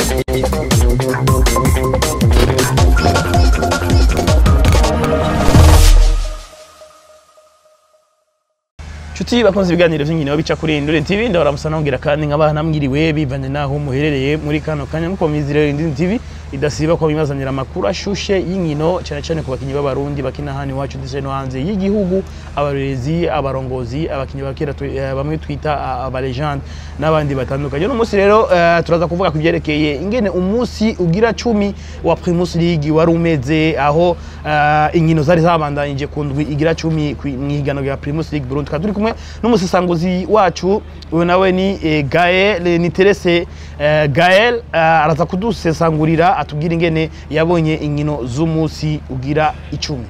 Nshuti bakunze ibiganiro by'inkino bica kuri Indure TV ndabara musa nongera kandi nk'abana mwiriwe bivanye naho muherereye muri kano kanya nkuko mizire Indure TV idasiba ko bimazanira amakuru ashushe y'inkino cyane cyane ku bakinyi b'abarundi bakina hano iwacu ndetse no hanze y'igihugu abarezi abarongozi abakinyi bakera twe- eh, bamwe twita ah, abalegende n'abandi batandukanye uno munsi rero eh, turaza kuvuga ku byerekeye ingene umunsi ugira cumi wa Primus League wari umeze aho eh, inkino zari zabandanyije ku ndwi igira cumi kwi- mw'ihiganwa rya Primus League Burundi tukaba turi kumwe n'umusesanguzi wacu uyu nawe ni eh, Gael ni Terese eh, Gael eh, araza kudusesangurira atubwira ingene yabonye inkino z'umunsi ugira icumi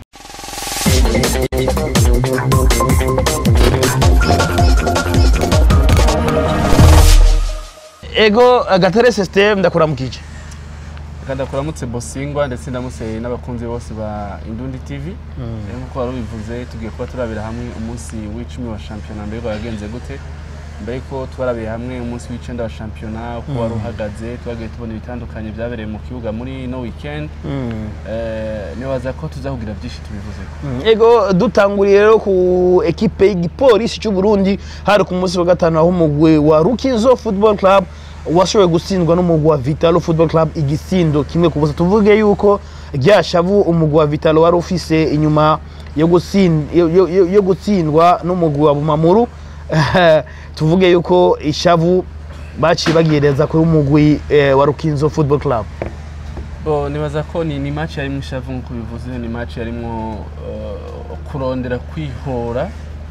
ego eh, Gaterese System ndakuramukije Kada kuramutse Bosingwa ndetse ndamutse n'abakunzi bose ba Indundi TV. Rero nkuko wari ubivuze tugiye kuba turabira hamwe umunsi w'icumi wa shampiyona mbere yagenze gute. Mbere ko twarabiye hamwe umunsi w'icenda wa shampiyona uko wari uhagaze twagiye tubona ibitandukanye byabereye mu kibuga muri no weekend. Eh, nibaza ko tuzahugira byinshi tubivuze. ego dutanguriye rero ku ekipe y'igipolisi cy'u Burundi hari ku munsi wa gatanu aho umugwi wa Rukizo Football Club washoboye gutsindwa n'umugwi wa Vitalo Football Club igisindo kimwe ku busa tuvuge yuko rya shavu umugwi wa Vitalo wari ufise inyuma yo gutsin- yo- yo- yo- yo gutsindwa n'umugwi wa Bumamuru tuvuge yuko ishavu baciye bagireza kuri umugwi eh, wa Rukinzo Football Club Bo nibaza ko ni, ni match yarimwo ishavu nkuko bivuze ni match yarimwo uh, kurondera kwihora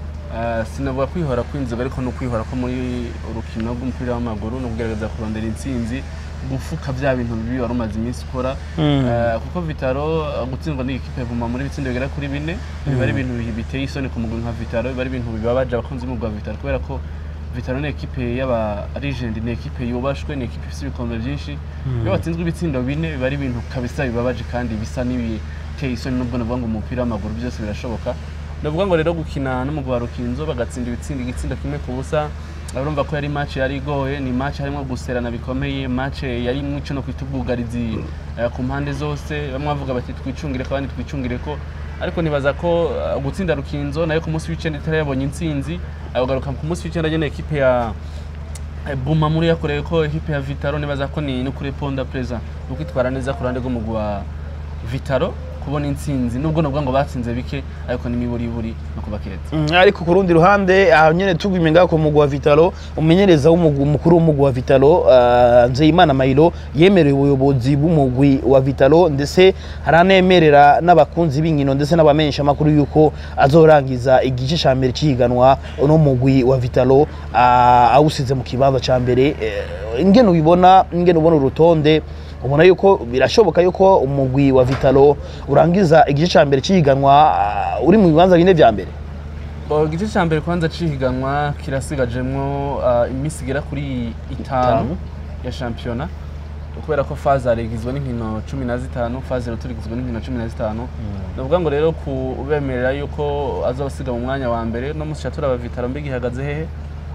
uh, sinavuga kwihora kw'inzoga ariko no kwihora ko muri urukino rw'umupira w'amaguru no kugerageza kurondera intsinzi gufuka bya bintu bibi wari umaze iminsi ukora Mm. uh, kuko Vitaro uh, gutsindwa n'ikipe vuma muri bitsindo bigera kuri bine biba ari ibintu bi- biteye isoni ku mugwi nka Vitaro biba ari ibintu bibabaje abakunzi b'umugwi wa Vitaro kubera ko Vitaro ni ekipe y'aba legend ni ekipe yubashwe ni ekipe ifite ibikombe byinshi iyo watsinzwe ibitsindo bine biba ari ibintu kabisa bibabaje kandi bisa n'ibiteye isoni nubwo navuga ngo umupira w'amaguru byose birashoboka navuga ngo rero gukina n'umugwi wa Rukinzo bagatsinda ibitsindo igitsindo kimwe ku busa urumva ko yari match yari igoye ni match harimo guserana bikomeye match yari mwico no kwita ubwugarizi eh, ku mpande zose bamwe bavuga bati twicungire ko abandi twicungire ko ariko nibaza ko uh, gutsinda Rukinzo nayo ku munsi w'icenda itari yabonye intsinzi agaruka ku munsi w'icenda nyene ekipe ya Eh, Buma muri yakoreye ko ekipe ya Vitaro nibaza ko ni no kuri Ponda Preza no kwitwara neza ku ruhande rw'umugwi wa Vitaro kubona intsinzi nubwo navuga ngo batsinze bike ariko ni miburiburi no kubakeza Mm, ariko ku rundi ruhande aho nyene tugumye ngaho ku mugwi wa Vitalo umenyereza w'umugwi mukuru w'umugwi wa Vitalo uh, Nzeyimana Mayiro yemereye ubuyobozi bw'umugwi wa Vitalo ndetse haranemerera n'abakunzi b'inkino ndetse n'abamenyesha makuru yuko azorangiza igice ca mbere cihiganwa no mugwi wa Vitalo uh, awusize mu kibanza ca mbere uh, ingene ubibona ingene ubona urutonde ubona yuko birashoboka yuko umugwi wa Vitalo urangiza igice ca mbere cihiganwa uh, uri mu bibanza bine vya mbere Bo igice cya mbere kwanza cihiganwa kirasigajemwo uh, iminsi igera kuri Itanu. itanu ya shampiyona kubera ko faze igizwe n'inkino cumi na zitanu faze rero igizwe n'inkino cumi na zitanu navuga ngo rero kubemerera yuko azabasiga mu mwanya wa mbere no musi turaba Vitaro mbega ihagaze hehe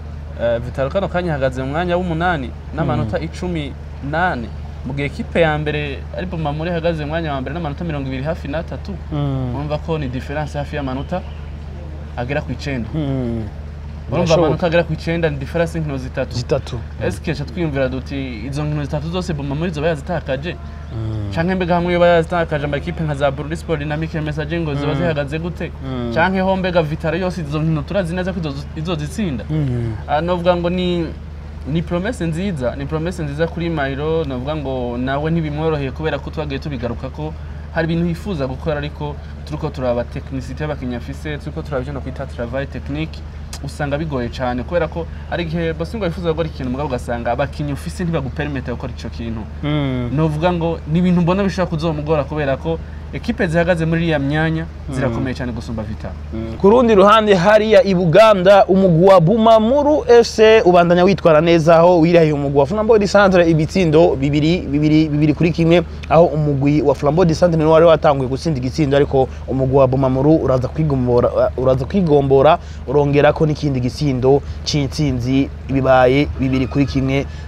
Eh, Vitaro kano kanya ihagaze mu mwanya w'umunani n'amanota icumi nane mu gihe ekipe ya mbere ari Bumamuri ihagaze mu mwanya wa mbere n'amanota mirongo ibiri hafi n'atatu urumva ko ni diferanse hafi y'amanota agera ku icenda urumva amanota agera ku icenda ni diferanse y'inkino zitatu zitatu esike ca twiyumvira duti izo nkino zitatu zose Bumamuri zoba yazitakaje canke mbega hamwe yoba yazitakaje amakipe nka za Bururi Sport Dynamic Message ngo ziba zihagaze gute Mm. canke ho mbega Vitaro yose izo nkino turazi neza ko izo- izozitsinda Ah, novuga ngo ni ni promesse nziza ni promesse nziza kuri Mayiro novuga ngo nawe ntibimworoheye kubera ko twagiye tubigaruka ko hari ibintu yifuza gukora ariko turiko turaba technicité y'abakinnyi afise turiko turaba ivyo no kwita travail technique usanga bigoye cyane kubera ko hari igihe Bosingo yifuza gukora ikintu mugabo ugasanga abakinnyi ufise ntibagupermete gukora ico kintu novuga ngo ni ibintu mbona bishobora kuzomugora kubera ko ekipe zihagaze muri iriya myanya zirakomeye cyane gusumba Vitaro ku rundi ruhande hariya i Buganda umugwi wa Bumamuru FC ubandanya witwara neza aho wirahiye umugwi wa Flambeau du Centre ibitsindo bibiri bibiri bibiri kuri kimwe aho umugwi wa Flambeau du Centre niwe wari watanguye gutsinda igitsindo ariko umugwi wa Bumamuru uraza kwigombora uraza kwigombora urongera ko n'ikindi gitsindo c'intsinzi bibaye bibiri kuri kimwe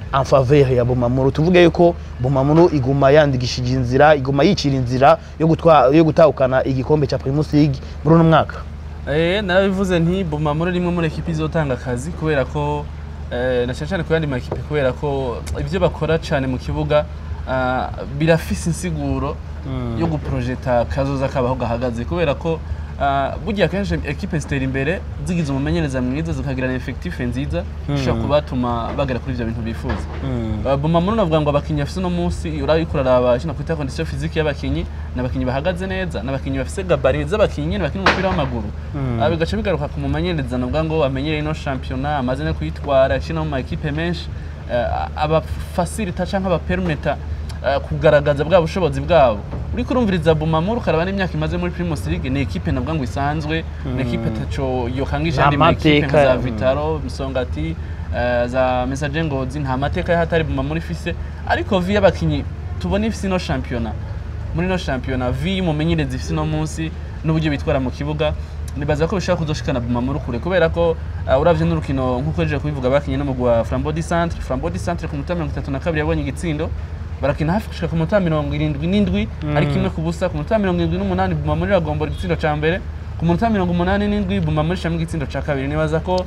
en faveur ya Bumamuru tuvuge yuko Bumamuru iguma yandikishije inzira iguma yicira inzira yo gutwa yo gutahukana igikombe cya Primus League muri uno mwaka Eh, narabivuze nti Bumamuru rimwe muri ekipi izotanga akazi kubera ko eh, na cyane cyane ku yandi makipe kubera ko ibyo bakora cyane mu kibuga ah, birafise insiguro yo guprojeta kazoza kabaho gahagaze kubera ko ah, burya kenshi ekipe zitera imbere zigize umumenyereza mwiza zikagira na effectif nziza ishobora kubatuma bagera kuri ibyo bintu bifuza Uh, Bumamuru navuga ngo abakinnyi bafise uno munsi urabiko uraraba kino kwita condition physique y'abakinnyi ni abakinnyi bahagaze neza ni abakinnyi bafise gabari z'abakinnyi nyene bakina umupira w'amaguru uh, bigaca bigaruka ku mumenyereza navuga ngo amenyereye ino shampiyona amaze no kuyitwara akina mu ma ekipe menshi uh, abafasilita canke abapermeta uh, kugaragaza bwa bushobozi bwabo uriko urumviriza Bumamuru ukaraba n'imyaka imaze muri Primus League ni ekipe navuga ngo isanzwe ni ekipe taco yokangisha andi ma ekipe Amateka, za mm. Vitaro Msongati eh, za Messager Ngozi nta mateka y'ahatari Bumamuru ifise ariko vi y'abakinyi tubona ifise ino shampiyona muri ino shampiyona vi y'umumenyereza ifise ino munsi n'uburyo bitwara mu kibuga nibaza ko bishobora kuzoshikana Bumamuru kure kubera ko uh, uravye n'urukino nk'uko rije kubivuga bakinye n'umugwi wa Flambeau du Centre Flambeau du Centre ku munota mirongo itatu na kabiri yabonye igitsindo barakina hafi gushika ku munota mirongo irindwi n'indwi ariko imwe ku busa ku munota mirongo irindwi n'umunani Bumamuru iragombora igitsindo ca mbere ku munota mirongo umunani n'indwi Bumamuru ishamo igitsindo ca kabiri nibaza ko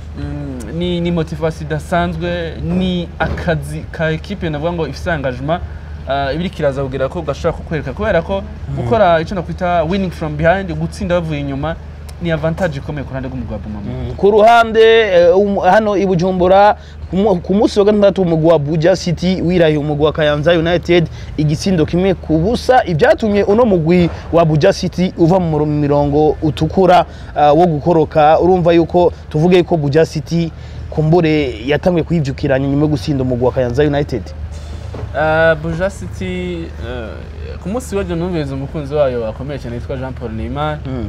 mm, ni, ni motivation idasanzwe ni akazi ka ekipe navuga ngo ifise engagement uh, ibiri kiraza kugira ko gashobora kukwereka kubera ko gukora icyo nakwita winning from behind gutsinda bavuye inyuma ni avantage ikomeye ku ruhande rw'umugwi wa Bumamuru ku ruhande eh, um, hano i Bujumbura ku mu- ku munsi wa gatandatu umugwi wa Buja City wirahiye umugwi wa Kayanza United igitsindo kimwe ku busa ibyatumye uno mugwi wa Buja City uva mu muro- mirongo utukura ah, wo gukoroka urumva yuko tuvuge yuko Buja City kumbure yatanguye kuyivyukiranya nyuma yo gusinda umugwi wa Kayanza United Uh, Buja City uh, ku munsi w'ejo numviriza umukunzi wayo akomeye cyane yitwa Jean Paul Neymar Mm.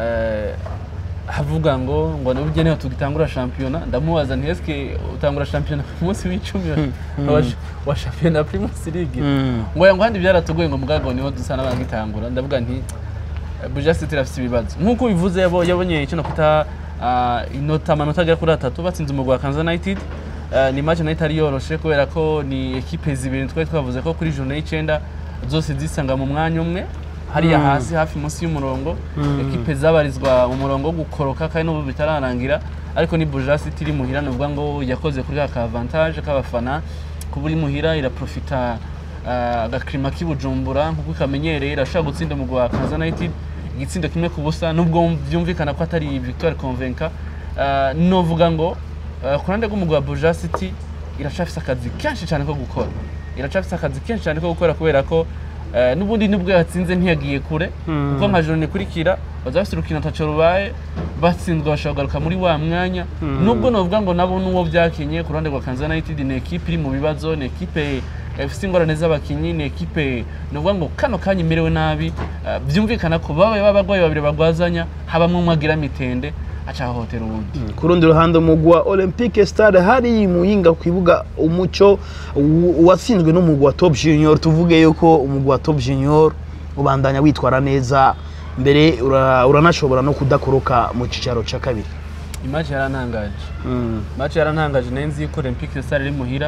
uh, avuga ngo ngo nubwo niho tugitangura shampiyona ndamubaza nti eske utangura shampiyona ku munsi w'icumi wa, wa shampiyona Primus League Mm. ngo yango handi byaratugoye ngo mugago niho dusa n'abangitangura ndavuga nti eh, Buja City irafite ibibazo nk'uko bivuze yabo yabonye icyo nakwita uh, inota amanota agera kuri atatu batsinze umugwi wa Kansas United Uh, ni match nayo itari yoroshe kubera ko ni ekipe zibiri twari twavuze ko kuri journée y'icenda zose zisanga mu mwanya umwe hariya Mm. hasi hafi munsi y'umurongo ekipe zabarizwa mu murongo wo gukoroka kandi n'ubu bitararangira ariko ni Buja City iri muhira nuvuga ngo yakoze kuri ka avantage k'abafana kuba iri muhira iraprofita uh, agakrima k'ibujumbura nk'uko ikamenyereye irashobora gutsinda umugwi wa Kansas United igitsindo kimwe ku busa nubwo byumvikana ko atari victoire convaincant uh, novuga ngo Uh, ku ruhande rw'umugwi wa Buja City iracafise akazi kenshi cyane ko gukora iracafise akazi kenshi cyane ko gukora kubera ko uh, n'ubundi nubwo yatsinze ntiyagiye kure Mm. kuko nka joro ikurikira baza bafite urukino taco rubaye batsinzwe bashobora kugaruka muri wa mwanya nubwo novuga ngo nabo n'uwo byakinye ku ruhande rwa Kansas United ni ekipe iri mu bibazo ni ekipe ifite ingorane z'abakinyi ni ekipe novuga ngo kano kanya imerewe nabi uh, byumvikana ko babaye b'abagwayi babiri bagwazanya habamwe umwe agira mitende aca ahohotera uwundi ku rundi ruhande umugwi wa olympique stade hari muyinga ku kibuga umuco u- watsinzwe n'umugwi wa top junior tuvuge yuko umugwi wa top junior ubandanya witwara neza mbere ura- uranashobora no kudakoroka mu cicaro ca kabiri imaji yarantangaje match yarantangaje nayo nzi yuko Olympique Stars iri muhira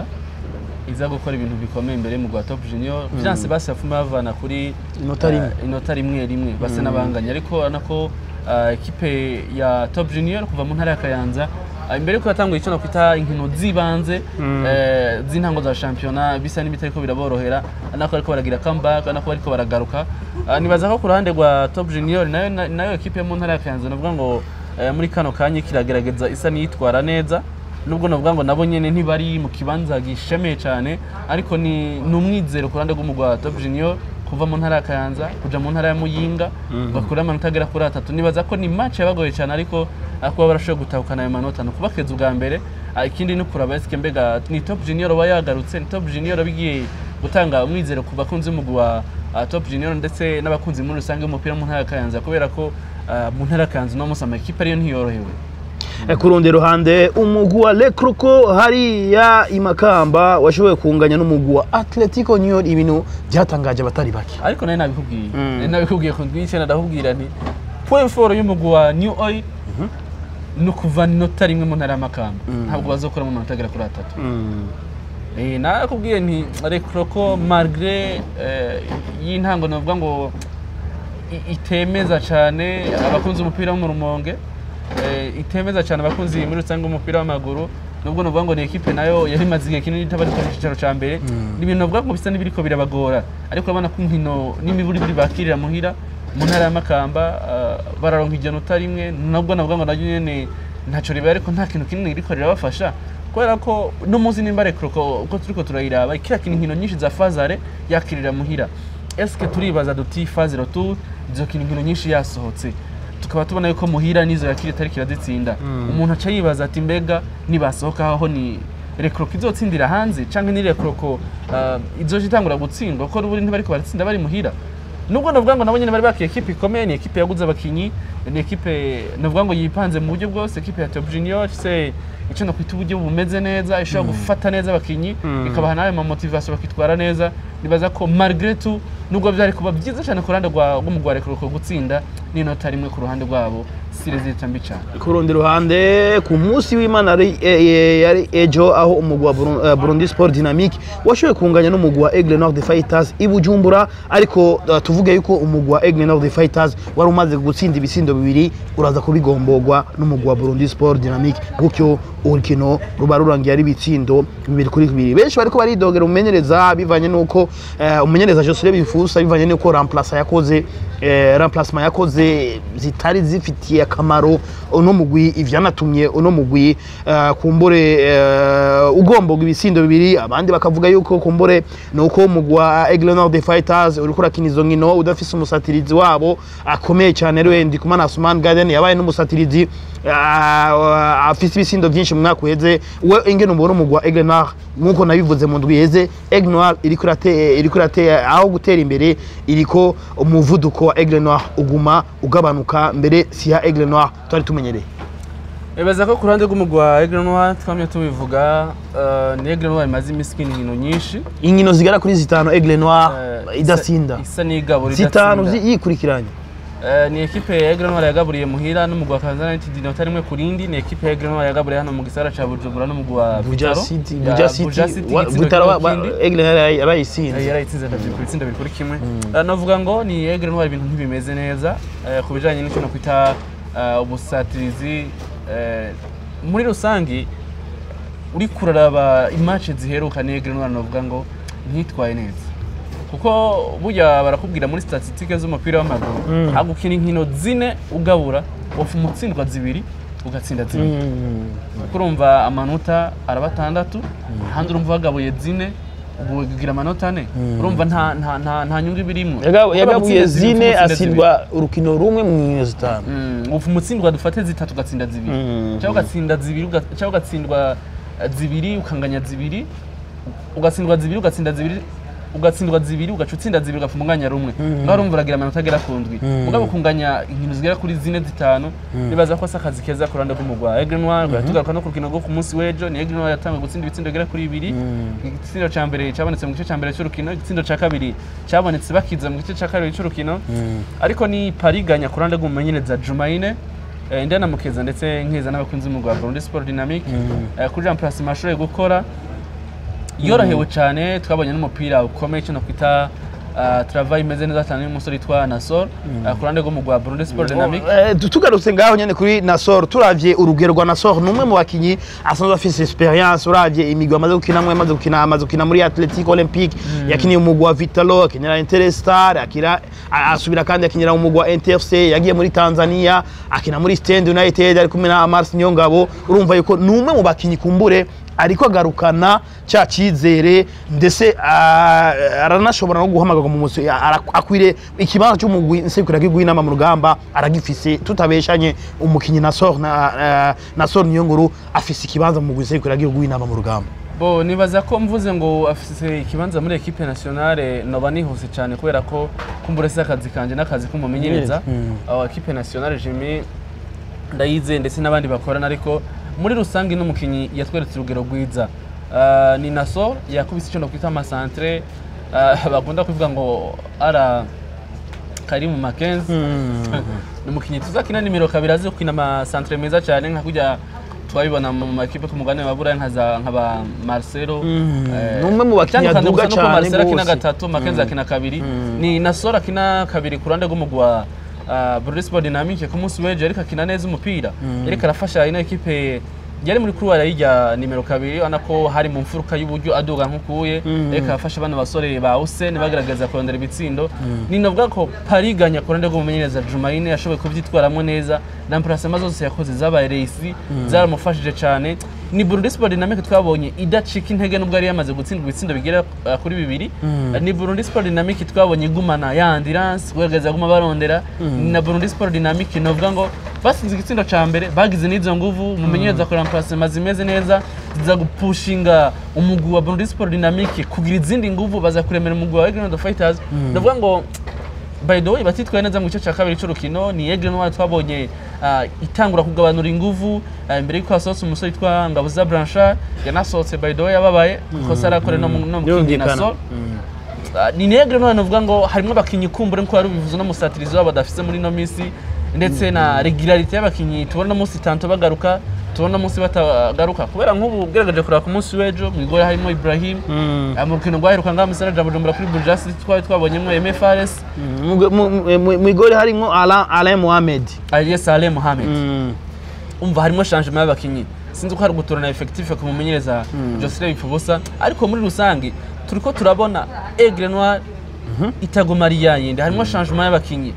iza gukora ibintu bikomeye imbere mu Top Junior byanse basi yafuma bavana kuri Inota rimwe. eh, inota rimwe rimwe base n'abanganya ariko urabona ko eh, ekipe ya Top Junior kuva mu ntara ya Kayanza eh, imbere ko yatanguye icyo nakwita inkino z'ibanze eh, z'intango za shampiyona bisa n'ibitariko biraborohera nako ariko baragira comeback nako bariko baragaruka Ah, nibaza ko ku ruhande rwa Top Junior nayo nayo ekipe yo mu ntara ya Kayanza navuga ngo eh, muri kano kanya kiragerageza isa n'iyitwara neza nubwo navuga ngo nabo nyene ntibari mu kibanza gishemeye cyane ariko ni ni umwizero ku ruhande rw'umugwi wa Top Junior kuva mu ntara ya Kayanza kuja mu ntara ya Muyinga bakura amanota agera kuri atatu nibaza ko ni match yabagoye cyane ariko ah, kuba barashoboye gutahukana ayo manota ni ukubakeza ubwa mbere Ah, ikindi ni kuraba eske mbega ni Top Junior aba yagarutse ni Top Junior bigiye gutanga umwizero ku bakunzi b'umugwi wa ah, Top Junior ndetse n'abakunzi muri rusange b'umupira mu ntara ya Kayanza kubera ko ah, mu ntara ya Kayanza uno munsi amakipe ariyo ntiyorohewe Eh, ku rundi ruhande umugwi wa lekruko hariya imakamba washoboye kunganya n'umugwi wa atletico union ibintu byatangaje abatari bake ariko nayo nabikubwiye Mm. nari nabikubwiye ku ndwi y'icyenda ndakubwira nti point four y'umugwi wa new oil ni ukuvana inota rimwe mu ntara y'amakamba Mm. ntabwo bazokuramo amanota agera kuri atatu Eh, nakubwiye nti rekroko malgré eh, y'intango navuga ngo i- itemeza cyane abakunzi umupira wo mu rumonge eh, itemeza cyane abakunzi muri rusange umupira w'amaguru nubwo navuga ngo ni ekipe nayo yari imaze igihe kinini itabari ku cyicaro cya mbere ni ibintu navuga ngo bisa n'ibiriko birabagora ariko urabona ko inkino n'imiburiburi bakirira muhira mu ntara ya makamba ah, bararonka igenota rimwe nubwo navuga ngo naryo nyene ntacyo ribaye ariko nta kintu kinini riko rirabafasha kubera ko no muzi nimba rekroko uko turiko turayiraba kiriya kintu inkino nyinshi za fazare yakirira muhira eske turibaza duti faze retour izo kintu inkino nyinshi yasohotse tukaba tubona yuko muhira nizo yakiri itari kirazitsinda umuntu aca yibaza ati mbega nibasohoka aho ni rekroko izotsindira hanze canke ni rekroko uh, izoja itangura gutsindwa kuko n'ubundi ntibariko baratsinda bari muhira nubwo navuga ngo nabo nyene bari bakiye ekipe ikomeye ni ekipe yaguze abakinyi ni ekipe navuga ngo yipanze mu buryo bwose ekipe ya Top Junior se icyo nakwita uburyo bumeze neza ishobora gufata neza abakinyi ikabaha nawe ma motivation bakitwara neza nibaza ko malgré tout nubwo byari kuba byiza cyane ku ruhande rwa rw'umugwa rekroko gutsinda n'inota rimwe ku ruhande rwabo si resultat mbi cyane ku rundi ruhande ku munsi w'imana yari e- e- yari ejo aho umugwi wa Buru- eh, burundi sport dynamique washoboye kunganya n'umugwi wa aigle nord fighters i bujumbura ariko eh, tuvuge yuko umugwi wa aigle nord fighters wari umaze gutsinda ibisindo bibiri uraza kubigombogwa n'umugwi wa burundi sport dynamique gutyo urukino ruba rurangiye ari ibitsindo bibiri kuri bibiri benshi bariko baridogera umumenyereza bivanye n'uko eh, umumenyereza josire bifusa bivanye n'uko remplace yakoze eh, remplacement yakoze zitari zifitiye akamaro uno mugwi ivyanatumye uno mugwi eh, kumbure eh, ugombogwa ibisindo bibiri abandi bakavuga yuko kumbure nuko umugwi wa Aigle Nord Fighters uriko urakina izo nkino udafise umusatirizi wabo akomeye cyane ariwe Ndikumana Asuman Garden yabaye n'umusatirizi ah, afise ibisindo byinshi mu mwaka uheze we ingene umubona umugwi wa Aigle Nord nkuko nabivuze mu ndwi iheze Aigle Noir iriko irate iriko irate aho gutera imbere iriko umuvuduko wa Aigle Noir uguma ugabanuka mbere si ya Aigle Noir twari tumenyereye Ebaza ko ku ruhande rw'umugwi wa Aigle Noir twamye tubivuga eh, ni Aigle Noir imaze imisi ikina inkino nyinshi inkino zigera kuri zitanu Aigle Noir eh, idasinda isa- isa n'igabura zitanu idatsinda. zi- yikurikiranye Eh, ni ekipe ya Aigle Noir yagaburiye muhira n'umugwi wa Kansas United inota rimwe ku rindi ni ekipe ya Aigle Noir yagaburiye hano mu gisagara ca Bujumbura n'umugwi wa Buja Vitaro. City Ya Buja City Buja City wa- igitsindo Butaro kimwe ba- ku kindi. ba- Aigle Noir yarayi- yarayitsinze Eh, yarayitsinze ndavye ku bitsinda bibiri kuri kimwe Eh, navuga ngo ni Aigle Noir ibintu ntibimeze neza eh, ku bijanye n'icyo nakwita eh, ubusatirizi eh, muri rusangi uri kuraraba imatch ziheruka ni Aigle Noir navuga ngo ntitwaye neza kuko burya barakubwira muri statistike z'umupira w'amaguru Mm. mm. gukina inkino zine ugabura wofu umutsindwa zibiri ugatsinda zibiri kuko urumva amanota araba atandatu ahandi urumva wagabuye zine ubu ugira amanota ane urumva nta nta nta nta nyungu ibirimo Yaga- Kuko yagabuye bagutsinda zibiri, zine utsinda asindwa urukino rumwe mu nkino zitanu zibiri. Mm, ubu umutsindwa dufate zitatu ugatsinda zibiri Mm. cyangwa ugatsinda zibiri uga- cyangwa ugatsindwa eh, zibiri ukanganya zibiri ugatsindwa zibiri ugatsinda zibiri ugatsindwa zibiri ugaca utsinda zibiri ugapfa umwanya rumwe ngaho urumva uragira amanota agera ku ndwi mugabo kunganya inkino zigera kuri zine zitanu nibaza ko asa akazi keza ku ruhande rw'umugwa Aigle Noir tugaruka no ku rukino rwo ku munsi w'ejo ni Aigle Noir yatangiye gutsinda ibitsindo bigera kuri bibiri igitsindo cya mbere cyabonetse mu gice cya mbere cy'urukino igitsindo cya kabiri cyabonetse bakiza mu gice cya kabiri cy'urukino ariko ni pariganya ku ruhande rw'umumenyereza Jumaine eh, Ndana Mukeza ndetse nkeza n'abakunzi b'umugwa wa Burundi Sport Dynamique eh, kuri Jean Place mashoboye gukora yorohewe cyane twabonye n'umupira ukomeye cyo nakwita uh, travail imeze neza cyane y'umusore witwa Nasor uh, ku ruhande rw'umugwa wa Burundi Sport Dynamique Eh, tu- tugarutse ngaho nyene kuri Nasor turavye urugero rwa Nasor ni umwe mu bakinyi asanzwe afise experience uravye imigwi amaze gukinamwe amaze gukina amaze gukina muri Athletic Olympique yakiniye umugwi wa Vitalo akinira Interstar akira a- asubira kandi akinira umugwi wa NTFC yagiye muri Tanzania akina muri Stand United ari kumwe na Mars Nyongabo urumva yuko ni umwe mu bakinyi kumbure ariko agarukana cya cyizere ndetse ah, aranashobora no guhamagarwa mu musi ara- akwiriye ikibanza cy'umugwi nsekura inama mu rugamba aragifise tutabeshanye umukinyi na sor na, ah, na sor niyo nguru afise ikibanza mu mugwi nsekura inama mu rugamba bo nibaza ko mvuze ngo afise ikibanza muri equipe nationale noba nihuse cyane kubera ko kumbura si akazi kanje n'akazi k'umumenyereza Mm. aho equipe nationale Jimmy ndayize ndetse n'abandi bakorana ariko muri rusange n'umukinyi yatweretse urugero rwiza Ah, ni naso yakubise icyo kwita amasantere ah, bakunda kuvuga ngo ara kari mu makenzi ni umukinnyi tuzakina nimero kabiri azi gukina amasantere meza cyane nka kujya twabibona mu makipe ku mugabane wa Buraya nka za nka ba Marcelo Mm. eh, Ni umwe mu bakinnyi itandukanye aduga gusa nuko cane Marcelo akina gose. gatatu Makenzi akina kabiri ni Nasoro akina kabiri ku ruhande rw'umugwi wa uh, Brunei Sport Dynamique ku munsi w'ejo ariko akina neza umupira ariko arafasha ino ekipe yari muri kuruwara y'irya nimero kabiri ubona ko hari mu mfuruka y'uburyo aduga nk'ukuye ariko arafasha bano basore ba Hussein bagaragaza kurondera ibitsindo ni navuga ko pariganya ku ruhande rw'umumenyereza Jumaine yashoboye kubyitwaramo neza na plasema zose yakoze zabaye reisi zaramufashije cyane ni Burundi Sport Dynamique twabonye idacika intege nubwo yari yamaze gutsindwa ibitsindo bigera uh, kuri bibiri ni Burundi Sport Dynamique twabonye igumana ya ambulance kugaragaza guma barondera ni na Burundi Sport Dynamique novuga ngo basinze igitsindo ca mbere bagize n'izo nguvu umumenyereza akora plasema zimeze neza ziza gupushinga umugwi wa Burundi Sport Dynamique kugira izindi nguvu baza kuremera umugwi wa Egrenoid Fighters novuga ngo by the way batitwaye neza mu gice cya kabiri cy'urukino ni Egle Noir twabonye ah, itangura kugabanura inguvu ah, imbere y'uko hasohotse umusore witwa Ngabuza Blanchard yanasohotse by the way yababaye ikosa arakore no mu no mu kindi Birumvikana. naso Ah, ni Egle Noir navuga ngo harimo abakinnyi kumbure nko wari ubivuze no musatirizi wabo badafise muri ino minsi ndetse na regularité y'abakinnyi tubona munsi tanto bagaruka tubona munsi batagaruka kubera nk'ubu ugerageje kureba ku munsi w'ejo mu igore harimo Ibrahim Ah, mu rukino rwaheruka ngaha musana ja Bujumbura kuri Burjasi twari twabonyemo MFRS Mu- mu- mu- mu igori harimo Alain Alain Mohamed Aliye Saleh Mohamed Mm. umva harimo changement y'abakinnyi sinzi ko hari gutorana effectif ku mumenyereza Jocelyn Bipfubusa ariko muri rusange turiko turabona Aigle Noir itaguma ari yayindi harimo changement y'abakinnyi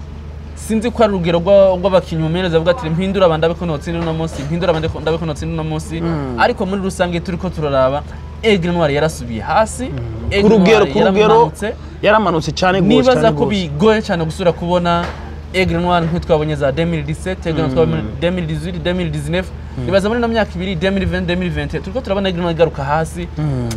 sinzi ko ari urugero rwa- rw'abakinnyi umumenyereza avuga ati mpindura aba ndabe ko notsinda uno munsi mpindura aba ndabe ko notsinda uno munsi ariko muri rusange turiko turaraba Aigle Noir yarasubiye hasi ku Aigle rugero Noir ku rugero yaramanutse. yaramanutse cyane gose nibaza cyane ko gose. bigoye cyane gusubira kubona Aigle Noir nk'utwabonye za 2017 Aigle Noir twabonye 2018 2019 nibaza muri ino myaka ibiri 2020 2021 turiko turabona Aigle Noir igaruka hasi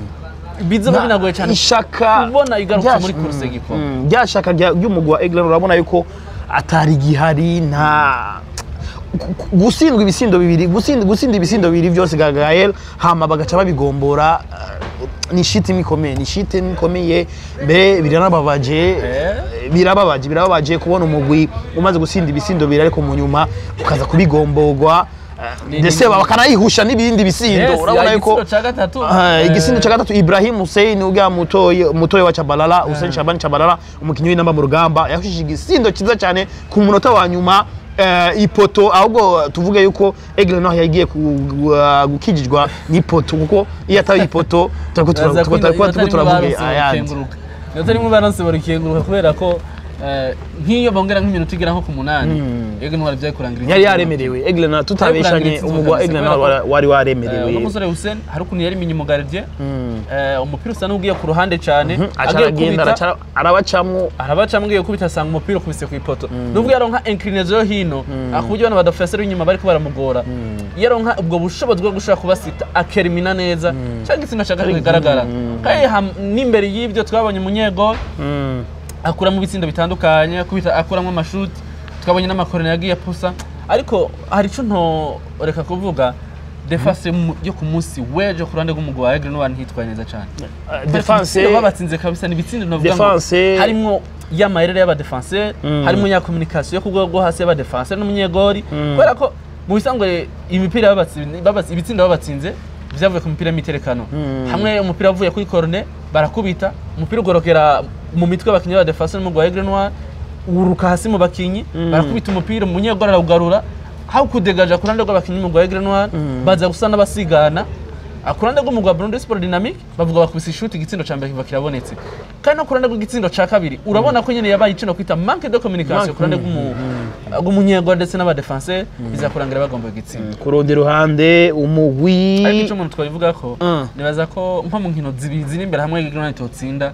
bizoba binagoye cyane ishaka kubona igaruka rya- muri course y'igikombe Mm, rya shaka rya- ry'umugwi wa Aigle Noir urabona yuko atari gihari nta gu- gu- gutsindwa ibisindo bibiri gutsinda gutsinda ibisindo bibiri byose ga Gael hama bagaca babigombora eh, ni shiti ikomeye ni shiti ikomeye mbere biranababaje Eh. birababaje birababaje kubona umugwi umaze gutsinda ibisindo bibiri ariko mu nyuma ukaza kubigomborwa eh, Ni- ndetse ni- bakanayihusha n'ibindi bisindo Yes, urabona ya yuko igitsina ca gatatu Ah, eh, igisindo cya gatatu Ibrahim Hussein ujya mutoye mutoye wa Chabalala Hussein Shabani Chabalala umukinnyi w'inamba mu rugamba yahushije igisindo cyiza cyane ku munota wa nyuma eh, ipoto ahubwo tuvuge yuko Aigle Noir yagiye ku- gu- gukijijwa n'ipoto kuko iyo atari ipoto turiko tura- Baza turiko kwino- turiko inota rimwe turavuga baronse ayandi barukenguruka. inota rimwe baronse barukenguruka kubera ko eh, nk'iyo bongera nk'iminota igera nko ku munani Aigle Noir byari kurangira yari igitego. yaremerewe Aigle Noir tutabeshanye umugwa wa Aigle Noir wari- wari Eh, uno waremerewe musore Hussein hari ukuntu yari inyuma gardien Mm. eh, umupira usa n'ugiye ku ruhande cyane aca agiye aragenda kubita araca- arabacamwo arabaca mbwiye kubita asanga umupira ukubise ku ipoto nubwo yaronka inclinaison yo hino ku buryo abantu badafasera inyuma bariko baramugora iyo aronka ubwo bushobozi bwo gushobora kubasita akerimina neza cyangwa igitsina cya gatatu kigaragara kandi ham- n'imbere y'ibyo twabonye umunyego Mm. akuramo ibitsindo bitandukanye akubita akuramo amashuti twabonye n'amakorone yagiye apusa ariko hari icyo ntoreka kuvuga defase mu- yo ku munsi w'ejo ku ruhande rw'umugwi wa Aigle Noir ntitwaye neza cyane Eh, defense Ibitsindo babatsinze kabisa ni ibitsindo navuga ngo Defense- harimo y'amayerere y'abadefenseur harimo ya communication yo ku rwego rwo hasi y'abadefenseur n'umunyegori kubera ko mu bisanzwe imipira babatsinze babatsi- ibitsindo babatsinze byavuye ku mipira y'imiterekano hamwe umupira wavuye kuri corne barakubita umupira ugorokera mu mitwe y'abakinnyi b'abadefenseur n'umugwi wa Aigle Noir uruka hasi mu bakinnyi barakubita umupira umunyegori arawugarura aho kudegaja ku ruhande rw'abakinnyi b'umugwi wa Aigle Noir baza gusa n'abasigana Ah, ku ruhande rw'umugwi wa Burundi Sport Dynamic bavuga bakubise ishuti igitsindo ca mbere kiva kirabonetse kandi no ku ruhande rw'igitsindo ca kabiri urabona ko nyene yabaye icino kwita manque de communication ku ruhande rw'umu- rw'umunyegwa ndetse n'abadefenseur biza kurangira bagomba igitsindo ku rundi ruhande umugwi ariko icyo umuntu twabivuga ko Mm. nibaza ko nko mu nkino zibiri ziri imbere hamwe Aigle totsinda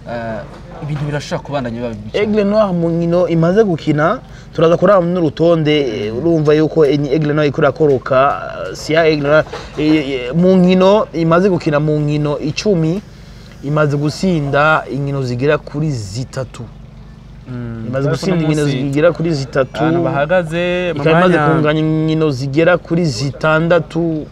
ibintu birashobora kubandanya biba bibi cyane. Aigle Noir mu nkino imaze gukina turaza kuraba n'urutonde eh, urumva yuko enyi Aigle Noir ikora koroka eh, si ya Aigle Noir eh, eh, mu nkino imaze gukina mu nkino icumi imaze gusinda inkino zigera kuri zitatu imaze Ariko gusinda uno inkino munsi zigera kuri zitatu ahantu bahagaze mu ikaba imaze mwanya kunganya inkino zigera kuri zitandatu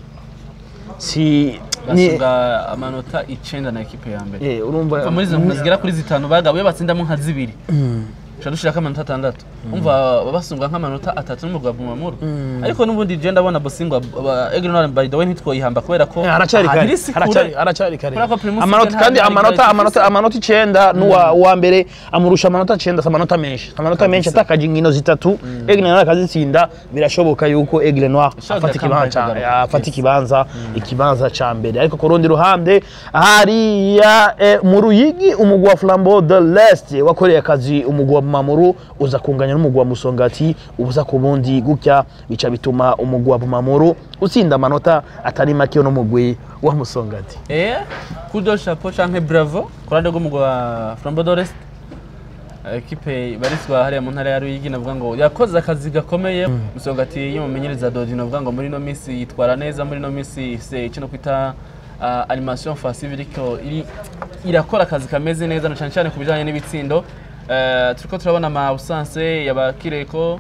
si ni basabwa amanota icenda na ekipe ya mbere eh, urumva Kuva muri izo nkino zigera kuri zitanu bagabuye batsindamo nka zibiri tuca dushirako amanota atandatu umva basungwa nk'amanota atatu n'umugwi wa bumamuru ariko n'ubundi je ndabona bosingwa egre noir by the way ntitwoyihamba kubera ko haracari aha kare iri si kure. haracari haracari kare Kubera ko Primus amanota League kandi nta- nta amanota rigara amanota ifise. amanota icenda n'uwa uwa mbere amurusha amanota icenda si amanota menshi amanota menshi atakaje inkino zitatu Aigle Noir akazitsinda birashoboka yuko Aigle Noir Ishobora afata comeback ikibanza ca- ikagaruka. afata ikibanza ikibanza ca mbere ariko ku rundi ruhande hariya eh, mu Ruyigi umugwi wa Flambeau de l'Est wakoreye akazi umugwi wa Bumamuru uza kunganya n'umugwi wa Musongati ubuza ku bundi gutya bica bituma umugwi wa Bumamuru utsinda amanota atari make n'umugwi wa Musongati Eh, kudo chapeau canke bravo kurande rw'umugwi wa Flambeau d'Orest ekipe ibarizwa hariya mu ntara ya Ruyigi navuga ngo yakoze akazi gakomeye musongati y'umumenyereza Dodi navuga ngo muri no minsi yitwara neza muri no minsi se kino kwita uh, animation offensive iriko iri irakora akazi kameze neza na cyane cyane ku bijanye n'ibitsindo Uh, turiko turabona ama absence yabakireko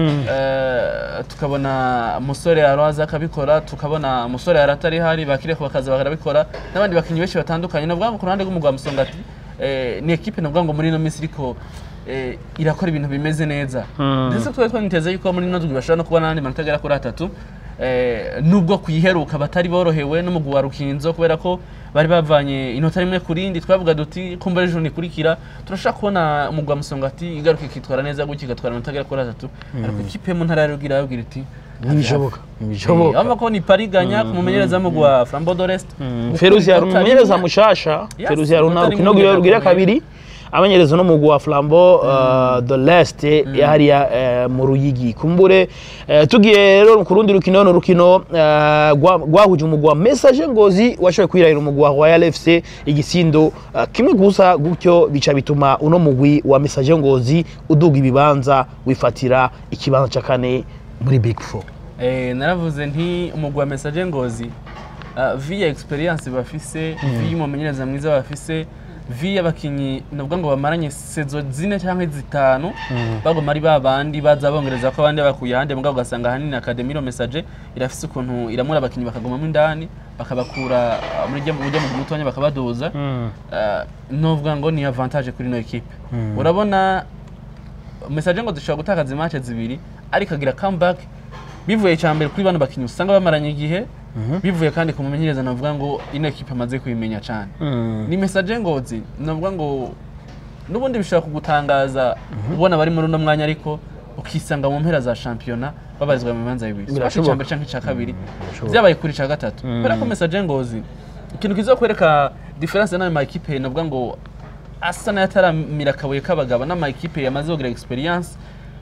uh, tukabona musore araza akabikora tukabona musore aratari hari bakireko bakaza bakarabikora n'abandi bakinyi benshi batandukanye navuga ngo ku ruhande rw'umugwa wa musongati eh, ni ekipe navuga ngo muri ino minsi iriko eh, irakora ibintu bimeze neza ndetse twari twaniteze yuko muri ino ndwi bashobora no kubona n'andi manota agera kuri atatu eh, nubwo kuyiheruka batari borohewe n'umugwi wa rukinzo kubera ko bari bavanye inota rimwe ku rindi twavuga duti kumva ejo nikurikira turashaka kubona umugwi wa musongati igaruka ikitwara neza gutya igatwara amanota agera kuri atatu ariko ikipe yo mu ntara ya rugira yabwira iti ntibishoboka Eh, ntibishoboka urabona ko ni pariganya ku mumenyereza w'umugwi wa flambeau d'orest feruzi yari umumenyereza mushasha Yes, feruzi yari utari urukino mumenyereza rwiwe rugira akomeye. kabiri amenyereza n'umugwi wa flambo uh, de l'est hariya eh, mu ruyigi kumbure eh, tugiye rero ku rundi rukino ni urukino eh, rwa- rwahuje umugwi wa message ngozi washoboye kwirahira umugwi wa royal fc igisindo eh, kimwe gusa gutyo bica bituma uno mugwi wa message ngozi uduga ibibanza wifatira ikibanza cya kane muri big four Eh, naravuze nti umugwi wa message ngozi uh, via experience bafise via umumenyereza mwiza bafise via abakinyi navuga ngo bamaranye sezo zine cyangwa zitanu bagoma ari babandi baza bongereza ko abandi bakuye ahandi mugabo ugasanga ahanini akademi ro message irafise ukuntu iramura abakinyi bakagumamo indani bakabakura uh, muri rya- mu buryo mu mutonya bakabaduza uh, novuga ngo ni avantage kuri no equipe urabona message ngo dushobora gutakaza imatch zibiri ariko agira comeback bivuye cya mbere kuri bano bakinnyi usanga bamaranye igihe bivuye kandi ku mumenyereza navuga ngo ino ekipe amaze kubimenya cyane ni message ngozi navuga ngo n'ubundi bishobora kugutangaza ubona bari muri uno mwanya ariko ukisanga mu mpera za shampiyona babarizwa mu bibanza bibiri Birashoboka. icya mbere cyangwa icya kabiri byabaye kuri icya gatatu kubera ko message ngozi ikintu kiza kwereka diferanse n'ayo ma ekipe navuga ngo asa n'ayataramira akabuye k'abagabo n'ama ekipe yamaze kugira experience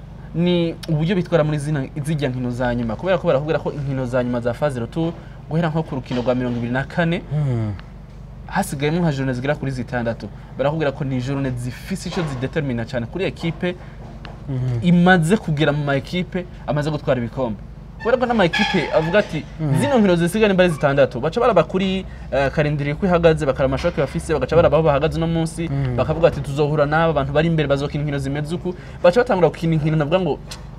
ni uburyo bitwara muri zina zijya nkino za nyuma kubera ko barakubwira ko inkino za nyuma za faze rotu guhera nko ku rukino rwa mirongo ibiri na kane hasigayemo nka jorone zigera kuri zitandatu barakubwira ko ni jorone zifise icyo zidetermina cyane kuri ekipe imaze kugera mu ma ekipe amaze gutwara ibikombe kubera ko n'ama ekipe avuga ati zino nkino zisigaye nimba ari zitandatu baca baraba kuri eh, karindiriye ko ihagaze bakaraba amashoke bafise bagaca baraba aho bahagaze uno munsi bakavuga ati tuzohura n'aba bantu bari imbere bazokina inkino zimeze uku baca batangura gukina inkino navuga ngo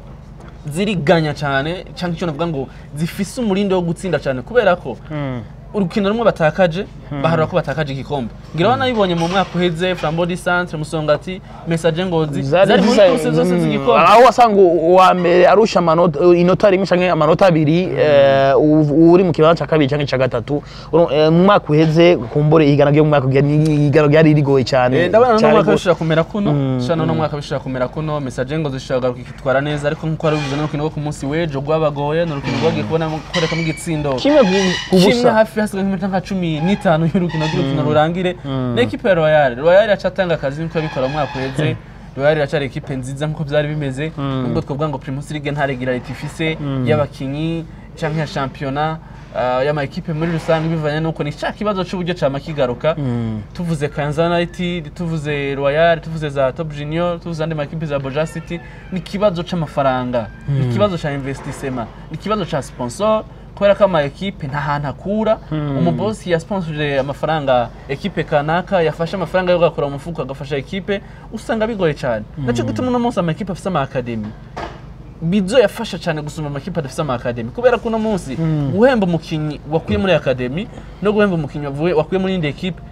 ziriganya cyane cyangwa icyo navuga ngo zifise umurindi wo gutsinda cyane kubera ko urukino rumwe batakaje baharura ko batakaje igikombe ngira wana nabibonye mu mwaka uheze flambeau du centre musongati message ngozi zari muri kurse zose z'igikombe aho wasanga uwa mbere arusha amanota inota rimwe cyangwa amanota abiri eh, u- uri mu kibanza cya kabiri cyangwa icya gatatu Uru- eh, mu mwaka uheze kumbure igana ryo mu mwaka ugiye ni igana ryari rigoye cyane Eh, ndabona no cyane mwaka rwose. bishobora kumera kuno shana no mwaka bishobora kumera kuno message ngo zishobora kugaruka ikitwara neza ariko nkuko wari bivuze n'urukino rwo ku munsi w'ejo rwabagoye ni urukino rwagiye kubona koreka mu gitsindo kimwe ku- ku kimwe busa hafi hasigaye nk'iminota nka cumi n'itanu y'urukino rw'urukino rurangire ni ekipe ya royal royal iracatanga akazi nkuko yabikora mu mwaka uheze royal iracari ekipe nziza nkuko byari bimeze nubwo twavuga ngo primus league nta regularity ifise y'abakinyi canke ya shampiyona uh, y'ama ekipe muri rusange bivanye nuko ni cya kibazo c'uburyo cama kigaruka tuvuze Kayanza United tuvuze Royal tuvuze za Top Junior tuvuze andi makipe za Boja City ni ikibazo c'amafaranga ni ikibazo ca investissement ni ikibazo ca sponsor kubera ko ama ekipe nta hantu akura umubosi yasponsorije amafaranga ekipe kanaka yafashe amafaranga yo gakora mu mufuko agafasha ekipe usanga bigoye cyane nacyo gituma uno munsi ama ekipe afise ama academy bizo yafasha cyane gusumba amakipe adafite ama academy kubera ko uno munsi guhemba umukinnyi wakuye muri academy no guhemba umukinnyi wavuye wakuye muri indi ekipe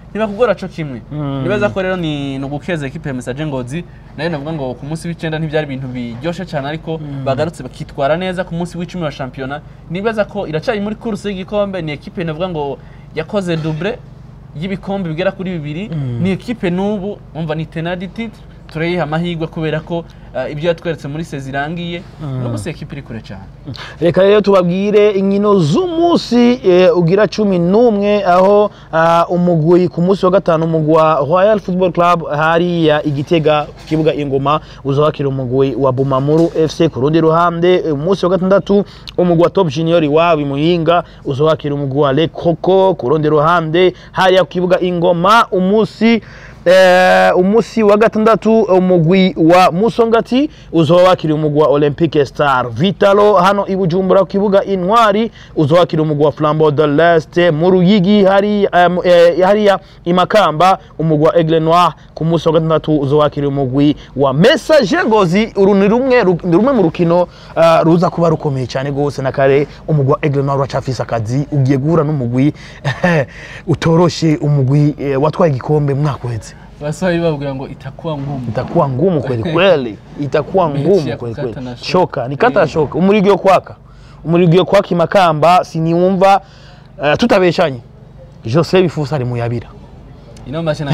ntibakugora co kimwe Mm. nibaza ko rero ni ni ugukeza ekipe ya Message Ngozi nayo navuga ngo ku munsi w'icenda ntivyari ibintu biryoshe cyane ariko bagarutse bakitwara neza ku munsi w'icumi wa shampiyona nibaza ko iracari muri kuruse y'igikombe ni ekipe navuga ngo yakoze double y'ibikombe bigera kuri bibiri ni ekipe n'ubu umva ni tenadi titre turayiha amahirwe kubera ko uh, ibyo yatweretse muri sezi irangiye n'ubu si ekipe iri kure cyane reka rero tubabwire inkino z'umunsi eh, ugira cumi n'umwe aho ah, umugwi ku munsi wa gatanu umugwi wa royal football club hariya igitega ku kibuga ingoma uzabakira umugwi wa bumamuru fc ku rundi ruhande eh, umunsi wa gatandatu umugwi wa top junior wabo imuhinga uzabakira umugwi wa lekoko ku rundi ruhande hariya ku kibuga ingoma umunsi Eh, umunsi wa gatandatu umugwi wa musongati uzoba wakiriye umugwi wa olympique star vitalo hano i bujumbura ku kibuga intwari uzoba wakiriye umugwi wa flambeau de l'est mu ruyigi hariya em, eh, hariya i makamba umugwi wa aigle noir ku munsi wa gatandatu uzoba wakiriye umugwi wa message ngozi uru ni rumwe ru- ni rumwe mu rukino ah, ruza kuba rukomeye cyane rwose na kare umugwi wa aigle noir uracafise akazi ugiye guhura n'umugwi utoroshe umugwi eh, watwaye igikombe mu mwaka uheze basaba babwira ngo itakuwa ngumu itakuwa ngumu kweli kweli, itakuwa Mechi ngumu ya kweli kukata kweli. na shoka. Shoka ni kata Eh. shoka, umurigio kwaka, umurigio kwaka imakamba siniwumva uh, tutabeshanye Jose Bifusa ari muyabira ino mashini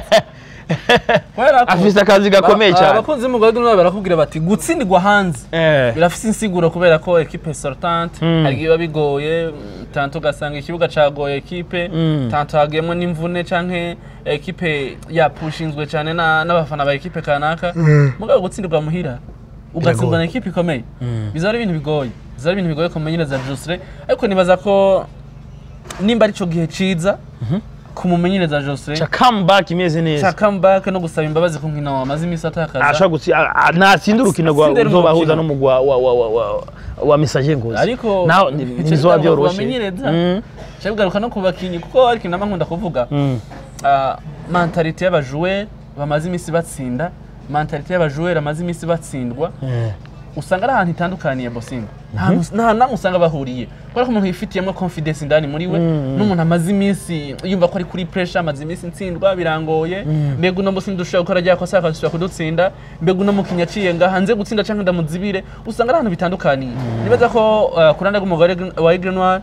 kubera ko afise akazi gakomeye ba- cyane abakunzi b'umugore n'abo barakubwira bati gutsindirwa hanze eh birafise insiguro kubera ko ekipe sortante Mm. hari igihe biba bigoye mm, tanto ugasanga ikibuga cagoye ekipe Mm. tanto hagiyemo n'imvune canke ekipe yapushinzwe cane na- n'abafana ba ekipe kanaka mugabo gutsindirwa muhira ugatsindwa na ekipe ikomeye bizaba ari ibintu bigoye bizaba ari ibintu bigoye kumenyereza Josre ariko nibaza ko nimba arico gihe ciza kumumenyereza Josre cha comeback imeze ca neza comeback no gusaba imbabazi ku nkino wamaze imisi atakaza ashaka gutsi natsinda urukino rwa Atsindira uzobahuza urukino. n'umugwi wa wa wa wa, wa, wa Message Ngozi ariko naho ni- ntizoba byoroshe bamenyereza Mm. cyo bigaruka no ku bakinyi kuko ariko nama nkunda kuvuga Mm. ah, mentalite y'abajoueur bamaze imisi batsinda mentalite y'abajoueur bamaze imisi batsindwa Eh. usanga ari ahantu itandukaniye bosingo nta hantu namwe usanga bahuriye kubera ko umuntu yifitiyemo confidence indani muri we n'umuntu amaze iminsi yumva ko ari kuri pressure amaze iminsi ntsindwa birangoye mbega uno musi ndushobora gukora rya kosa akadusubira kudutsinda mbega uno mukinnyi aciye nga hanze gutsinda cyangwa ndamuzibire usanga ari ahantu bitandukaniye nibaza ko uh, ku ruhande rw'umugore wa Aigle Noir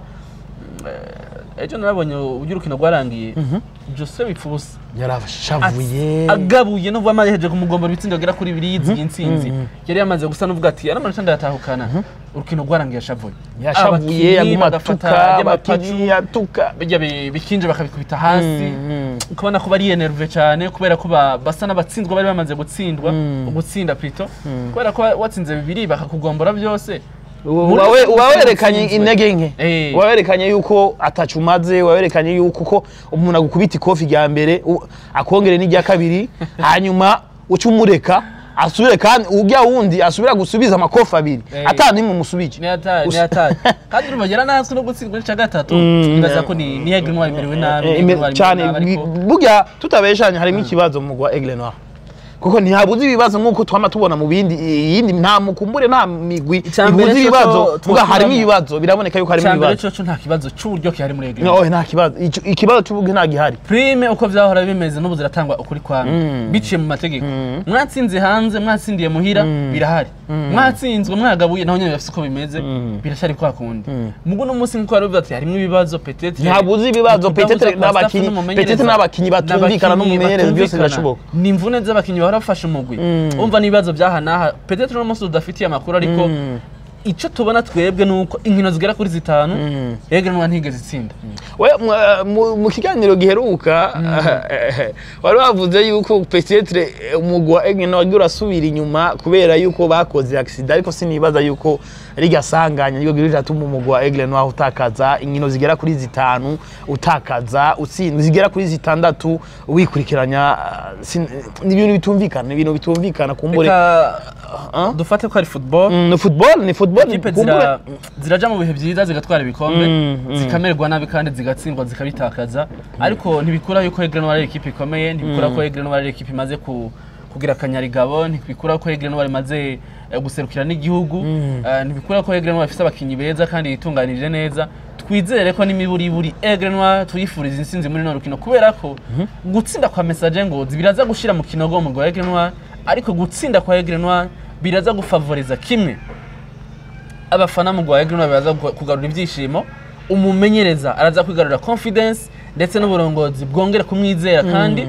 eh, ejo narabonye uburyo urukino rwarangiye Jose Bipfubusa yarashavuye agabuye no vuba amaheje kumugombora ibitsindo bigera kuri bibiri yiziye intsinzi yari yamaze gusa n'uvuga ati yaramanota ndayatahukana urukino rwarangiye yashavuye yashavuye Abakinyi yaguma bagafata atuka ry'amapacu, abakinyi atuka bijya bi- bikinje bakabikubita hasi Mm, ukabona ko bari enerve cyane kubera ko ba- basa n'abatsinzwa bari bamaze gutsindwa gutsinda plito kubera ko watsinze bibiri bakakugombora byose Muri Wawe- rusange wawerekanye utsinzwe. intege nke Eh. wawerekanye yuko atacu umaze wawerekanye yuko ko umuntu agukubita ikofi rya mbere u- akongere n'irya kabiri hanyuma uca umureka asubire kandi ujya wundi asubira gusubiza amakofi abiri Eh. ata nimwe umusubije ni hatari ni Usa- hatari kandi urumva yari anazwi no gutsindwa n'ica gatatu Mm, nibaza eh. ko ni ni Aigle Noir imerewe nabi Eh, ni ime- Aigle Noir cyane imerewe nabi, ariko- burya tutabeshanye harimo ikibazo mu mugwa Aigle Noir kuko ntihabuze ibibazo nk'uko twama tubona mu bindi iyindi nta mukumbure nta migwi Icyambere ibuze cyo ibibazo cyo vuga harimo twokuramo. ibibazo biraboneka yuko harimo icyambere ibibazo cyo cyo nta kibazo cy'uburyo kihari muri Aigle No, Noir oya, nta kibazo Ico- ikibazo cy'ubugi nta gihari prime uko vyahora bimeze n'ubu ziratangwa ukuri kwamwe biciye mu mategeko mwatsinze hanze mwatsindiye muhira birahari mwatsinzwe mwagabuye naho nyene bafise uko bimeze birashari kwa kundi mugu no munsi nkuko baravuga ati harimo ibibazo peut-être ntabuze ibibazo Kutabuza petete kwa staff n'abakinyi n'umumenyereza. petete n'abakinyi batumvikana N'abakinyi n'umumenyereza byose batumvikana. birashoboka ni imvune z'abakinyi bahora bafashe umugwi umva n'ibibazo byaha n'aha peut-être uno munsi tudafitiye amakuru ariko icyo tubona twebwe ni uko inkino zigera kuri zitanu Aigle Noir ntigeze itsinda we mu- mu- mu kiganiro giheruka wari wavuze yuko petetre umugwi wa Aigle Noir wagiye urasubira inyuma kubera yuko bakoze accident ariko sinibaza yuko rigasanganya niryo girira atuma umugwi wa Aigle Noir utakaza inkino zigera kuri zitanu utakaza utsindwa zigera kuri zitandatu wikurikiranya uh, sin- ni ibintu bitumvikana ni ibintu bitumvikana kumbure reka Ah? dufate ko ari football Mm, ni football ni football ikipe kumbure zira- ziraja mu bihe byiza zigatwara ibikombe Mm, mm. zikamererwa nabi kandi zigatsindwa zikabitakaza ariko ntibikura yuko Aigle Noir ari ikipe ikomeye ntibikura ko Aigle Noir ari ikipe imaze ku kugira akanyarigabo ntibikura ko Aigle Noir imaze eh, guserukira n'igihugu eh, ntibikura ko Aigle Noir ifise abakinyi beza kandi yitunganije neza twizere ko n'imiburiburi Aigle Noir tuyifuriza intsinzi muri no rukino kubera ko gutsinda kwa Message Ngozi biraza gushira mu kinogo mu gwa Aigle Noir ariko gutsinda kwa Aigle Noir biraza gufavoriza kimwe abafana mu gwa Aigle Noir biraza gu- kugarura ibyishimo umumenyereza araza kwigarurira confidence ndetse n'uburongozi bwongera kumwizera kandi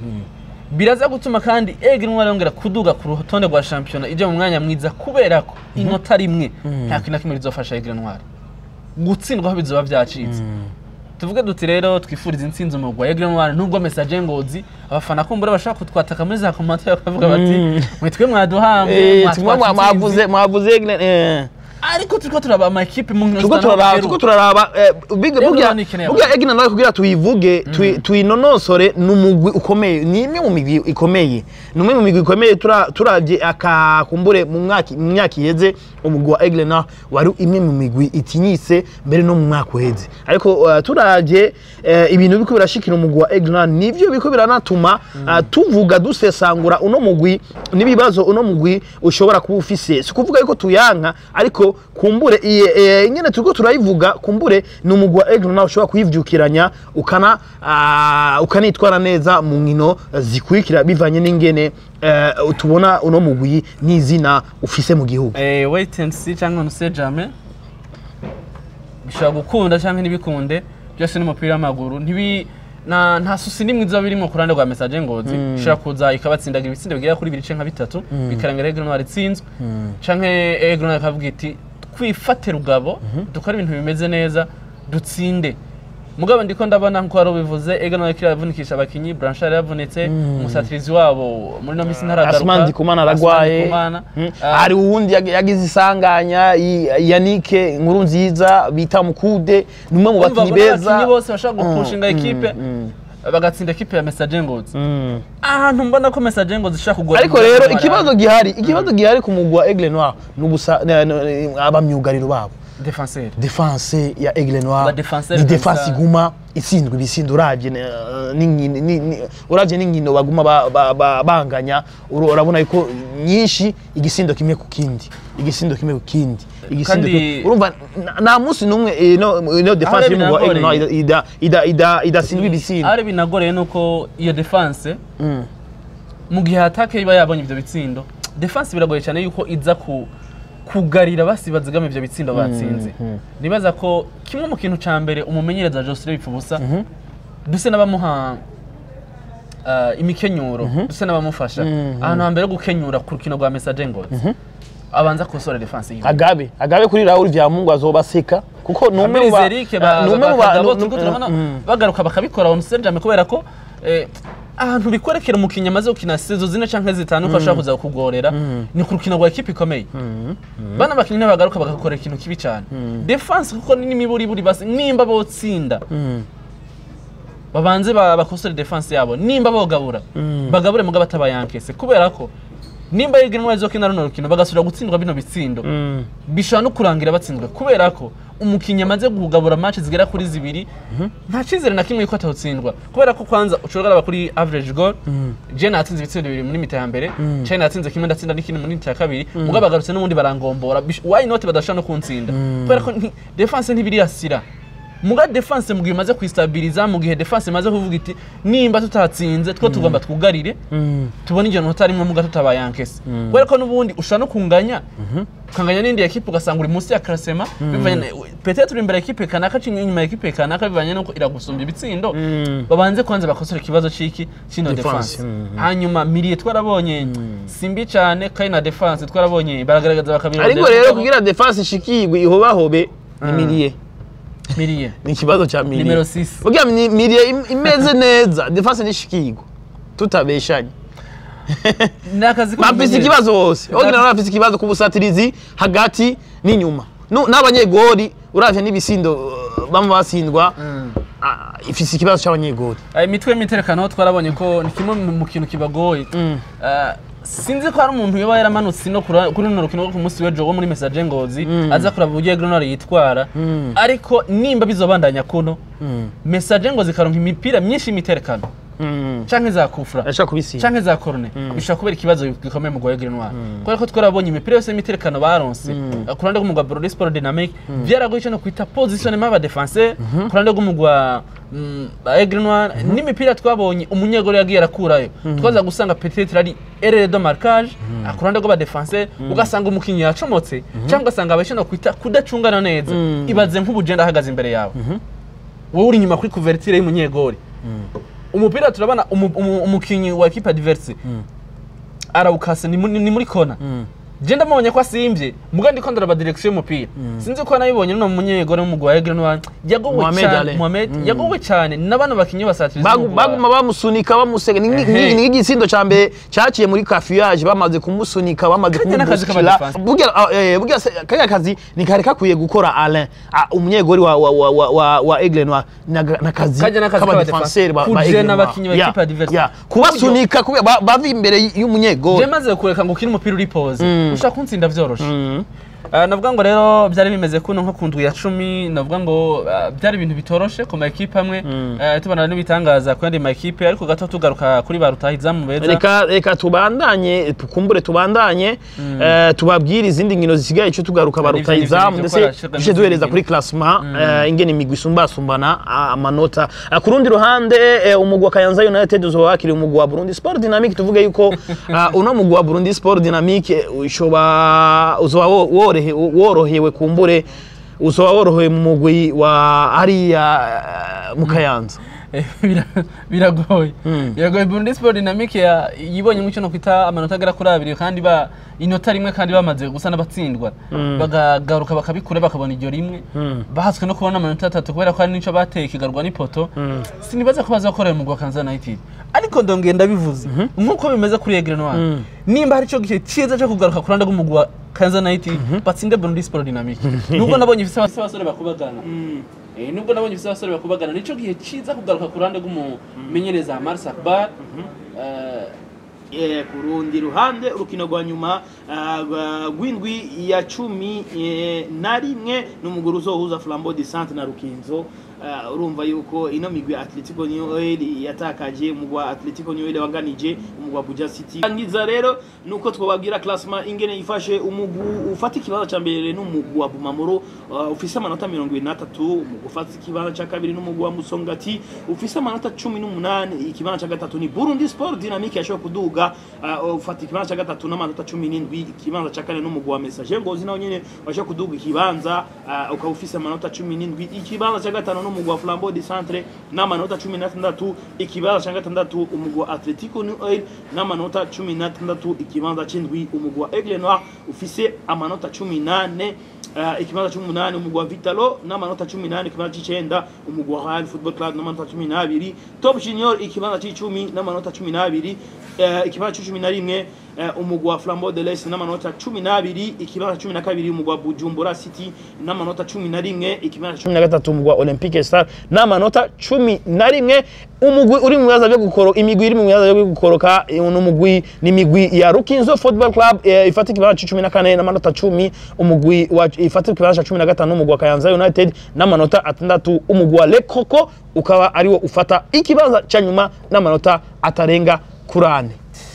biraza gutuma kandi Aigle Noir yongera kuduga ku rutonde rwa shampiyona ije mu mwanya mwiza kubera ko inota rimwe nta kintu na kimwe rizofasha Aigle Noir gutsindwa aho bizoba byacitse tuvuge duti rero twifuriza intsinzi mu rwa Aigle Noir nubwo message ngozi abafana kumbura bashaka kutwataka muri za commentaire bakavuga bati mwitwe mwaduhamwe Eh, tumwe mwa- mwavuze mwavuze eh. ariko turiko turaba ama equipe mu nkino turiko turaraba turiko turaraba eh, biga- Rero burya ni ikeneye burya egina nawe kugira tuyivuge tui- tuyinonosore ni umugwi ukomeye ni imwe mu migwi ikomeye ni umwe mu migwi ikomeye tura- turavye akakumbure mu mwaka mu myaka iheze umugwi wa Aigle Noir wari imwe mu migwi itinyise mbere no mu mwaka uheze ariko eh, turavye eh, ibintu biko birashikira umugwi wa Aigle Noir nivyo biko biranatuma eh, tuvuga dusesangura uno mugwi n'ibibazo uno mugwi ushobora kuba ufise si kuvuga yuko tuyanka ariko kumbure iye- eh, nyene turiko turayivuga kumbure ni umugwi wa Aigle Noir ushobora kuyivyukiranya ukana ah, ukanitwara neza mu nkino zikurikira bivanye n'ingene eh, tubona uno mugwi n'izina ufise mu gihugu eh wait and see cyangwa no se jamais bishobora gukunda cyangwa ntibikunde byose n'umupira w'amaguru ntibi na nta susi nimwe izoba birimo ku ruhande rwa message ngozi ishobora kuza ikabatsindagira ibitsindo bigera kuri bibiri canke bitatu bikarangira Aigle Noir itsinzwe canke Aigle Noir ikavuga iti twifate rugabo dukore ibintu bimeze neza dutsinde mugabo ndiko ndabona nko wari ubivuze Aigle Noir ikira yavunikisha abakinyi Blanchard yavunitse umusatirizi wabo muri no misi ntaragaruka Asman Ndikumana Asman aragwaye Ndikumana. Mm. Ah, hari uwundi yag- yagize isanganya i- Yannick nkuru nziza bita Mukude ni umwe mu Urumva bakinyi abo beza n'abakinyi bose bashaka Mm, gupushinga mm, ekipe mm. bagatsinda ekipe ya Message Ngozi Mm. ahantu mbona ko Message Ngozi ishaka kugora ariko rero ikibazo gihari ikibazo gihari ku mugwi wa Aigle Noir ni ubusa ne- ne- abamyugariro babo defenseur defense ya Aigle Ba Noir defenseur ni defense kabisa. iguma itsindwa ibisindo uravye ne- n'inkino ni- ni- uravye n'inkino baguma ba- ba- ba- banganya uru- urabona yuko nyinshi igisindo kimwe ku kindi igisindo kimwe ku kindi igisindo Kandi- kimwe- urumva na- nta munsi n'umwe ino ino defense Ahari y'umugwi wa Aigle Noir binagoreye. ida- ida- ida- idatsindwa ibisindo ari binagoreye nuko iyo defense Mm. mu gihe atake iba yabonye ivyo bitsindo defense biragoye cyane yuko iza ku kugarira basi bazigama ivyo bitsindo batsinze nibaza ko kimwe mu kintu ca mbere umumenyereza Joseph Bipfubusa duse n'abamuha uh, imikenyuro duse n'abamufasha ahantu hambere ho gukenyura ku rukino rwa Message Ngozi abanza kosora defense yiwe agabe agabe kuri Raoul Vyamungu azobaseka kuko ni umwe mu ba- Amerizerike ba ni umwe mu ba- ba- Kagabo nu- turiko nu- turabona mm. bagaruka bakabikora on Serjame kubera ko eh, ahantu bikwerekera umukinnyi amaze gukina sezo zine canke zitanu ko ashobora kuza kukugorera ni ku rukino rwa ekipe ikomeye bana bakinnyi ntibagaruka bagakorera ikintu kibi cyane defense kuko ni n'imiburiburi basi nimba botsinda Mm. babanze ba- bakosore defense yabo nimba bogabura bagabure mugabo atabayankese kubera ko nimba yiga intwari zo kina runo rukino bagasubira gutsindwa bino bitsindo Mm. bishobora no kurangira batsinzwe kubera ko umukinnyi amaze kugabura match zigera kuri zibiri nta cyizere na kimwe yuko atawutsindwa kubera ko kwanza ushobora kuraba kuri average goal je natsinze ibitsindo bibiri muri mita ya mbere China natsinze kimwe ndatsinda n'ikindi muri mita ya kabiri mugabo bagarutse n'ubundi barangombora Bish- why not badashobora no kuntsinda kubera ko nti- defense ntibiriyasira muga defense mu gihe imaze kwistabiriza mu gihe defense imaze kuvuga iti nimba tutatsinze two tugomba twugarire Mm. tubona igihe nota rimwe muga tutabayankese kubera ko n'ubundi ushobora no kunganya ukanganya n'indi ekipe ugasanga uri munsi ya karasema bivanye na- peut-être uri imbere ya ekipe kanaka cyangwa inyuma ya ekipe kanaka bivanye n'uko iragusumba ibitsindo Mm. babanze kwanza bakosora ikibazo c'iki kino Defense, defense mhm. hanyuma miriye twarabonye simbi cyane kandi na defense twarabonye baragaragaza bakabirondera ariko rero kugira defense ishikirwe ihobahobe ni miliye miriye ni ikibazo cya miliye Nimero six. kugira ni miliye im- imeze neza defense nishikirwe tutabeshanye ni akazi bafise k'umumenyereza. ikibazo hose ogira nabo bafise ikibazo ku busatirizi hagati n'inyuma Nu- n'abanyegori uravye n'ibisindo uh, bamwe basindwa Mm. ah, ifise ikibazo c'abanyegori Aya imitwe y'imiterekano twarabonye ko ni kimwe mu mu kintu kibagoye Ah, sinzi ko hari umuntu yoba yaramanutse no kura- kuri runo rukino rwo ku munsi w'ejo wo muri message ngozi aza kuraba uburyo Grenor yitwara ariko nimba bizobandanya kuno message ngozi karonka imipira myinshi y'imiterekano Mm. canke za kufra ashaka kubisiga canke za korone bishobora kubera ikibazo gikomeye mu rwego rw'intwaro kubera ko twarabonye imipira yose y'imiterekano baronse ku ruhande rw'umugwa Brody Sport Dynamic byaragoye cyo no kwita positionnement aba defenseur ku ruhande rw'umugwa mm, Aigle Noir n'imipira twabonye umunyegoro yagiye arakurayo twaza gusanga peut-être ari erreur de marquage ku ruhande rw'aba defenseur ugasanga umukinnyi yacomotse cyangwa ugasanga abashe no kwita kudacungana neza ibaze nk'ubugenda ahagaze imbere yawe wowe uri inyuma kuri couverture y'umunyegori umupira turabona umu- umu- umukinnyi wa equipe adverse arawukase ni muri- ni muri kona je ndamubonye ko asimbye muga ndiko ndaraba direction y'umupira sinzi ko nabibonye no munyegore w'umugwa wa Egle Noir yagowe Mohamed cyane Ali. Mohamed yagowe cyane n'abana bakinyi basatiriza Bagu- baguma bamusunika bamusega ni Ehe. ni igisindo ca mbere caciye muri cafouillage bamaze kumusunika bamaze Kajya n'akazi kumubukira k'abadefense. burya ah, eh, burya se- kariya kazi ni kari kakwiye gukora Alain Ah, umunyegori wa wa wa wa, wa, wa Aigle Noir Naga- nakazi Kajya n'akazi k'abadefenseur ba ba k'abadefense. Aigle Kujena Noir. abakinyi ba Yeah, equipe adverse. yeah. kubasunika kubera ba- bava imbere y'umunyegori je maze kureka ngo ukine umupira uri pause Mm. ushaka kuntsinda vyoroshe Mm. Ah, navuga ngo rero byari bimeze kuno nko ku ndwi ya cumi navuga ngo ah, byari ibintu bitoroshe ku ma ekipe amwe Eh, tubona n'ibitangaza ku yandi ma ekipe ariko gato tugaruka kuri ba rutahizamu beza reka reka tubandanye tukumbure tubandanye eh, tubabwire izindi nkino zisigaye cyo tugaruka Hari ibyo barutayizamu ngibyo ndetse gukora, shirwa tuje n'izindi duhereza nkino. kuri classement eh, ingene imigwi isumbasumbana ah, amanota Ah, ku rundi ruhande eh, umugwi wa Kayanza United uzoba wakiriye umugwi wa Burundi Sport Dynamic tuvuge yuko ah, uno mugwi wa Burundi Sport Dynamic eh, ushoba uzoba wo- worohe- worohewe kumbure uzoba worohewe mu mugwi wa hariya eh, mu Kayanza Eh, bira- biragoye biragoye Burundi Sport Dynamic ya- yibonye mucyo no kwita amanota agera kuri abiri kandi ba inota rimwe kandi bamaze gusa n'abatsindwa bagagaruka bakabikura bakabona iryo rimwe bahatswe no kubona amanota atatu kubera ko hari n'icyo bateye kigarwa n'ipoto sinibaza ko bazakorera mu gwa Kansas United ariko ndongeye ndabivuze nk'uko bimeze kuri Aigle Noir nimba hari cyo gihe cyiza cyo kugaruka ku ruhande rw'umugwi wa Kansas United batsinde Burundi Sport Dynamic nubwo nabonye ifite abasore bakubagana Eh, nubwo nabonye ifite abasore bakubagana nicyo gihe cyiza kugaruka ku ruhande rw'umumenyereza Mars Akbar Eh, Eh, ku rundi ruhande urukino rwa nyuma ah, rwa- rw'indwi ya cumi eh, na rimwe n'umuguru uzohuza flambeau de centre na rukinzo Ah, urumva yuko ino migwi ya atletico noel yatakaje umugwi wa atletico noel wanganije umugwi wa buja city angiza rero nuko twababwira classement ingene yifashe umugwi ufata ikibanza ca mbere n'umugwi wa bumamuro ah, ufise amanota mirongo ibiri n'atatu umugwi ufata ikibanza ca kabiri n'umugwi wa musongati ufise amanota cumi n'umunani ikibanza ca gatatu ni burundi sport dynamique yashoboye kuduga ah, ufata ikibanza ca gatatu n'amanota cumi n'indwi ikibanza ca kane n'umugwi wa message ngozi nawo nyene washoboye kuduga ikibanza ah, ukaba ufise amanota cumi n'indwi ikibanza ca gatanu n'umugwi wa flambeau de centre n'amanota cumi n'atandatu ikibanza ca gatandatu umugwi wa atletico new oil n'amanota cumi n'atandatu ikibanza c'indwi umugwi wa aigle noir ufise amanota cumi nane Uh, ikibanza c'umunani umugwi wa vitalo n'amanota cumi nane ikibanza c'icenda umugwi wa Real football club n'amanota cumi n'abiri top junior ikibanza c'icumi n'amanota cumi n'abiri uh, ikibanza c'icumi na rimwe uh, umugwi wa flambeau de l'est n'amanota cumi n'abiri ikibanza cumi na kabiri umugwi wa bujumbura city n'amanota cumi na rimwe ikibanza cumi na gatatu umugwi wa olympique star n'amanota cumi na rimwe umugwi uri mu bibazo byo gukoroka imigwi iri mu bibazo byo gukoroka eh, ni umugwi ni imigwi ya rukinzo football club eh, ifata ikibanza c'icumi na kane n'amanota cumi umugwi wa ifata ikibanza ca cumi na gatanu umugwi wa kayanza united n'amanota atandatu umugwi wa lekoko ukaba ariwo ufata ikibanza ca nyuma n'amanota atarenga kuri ane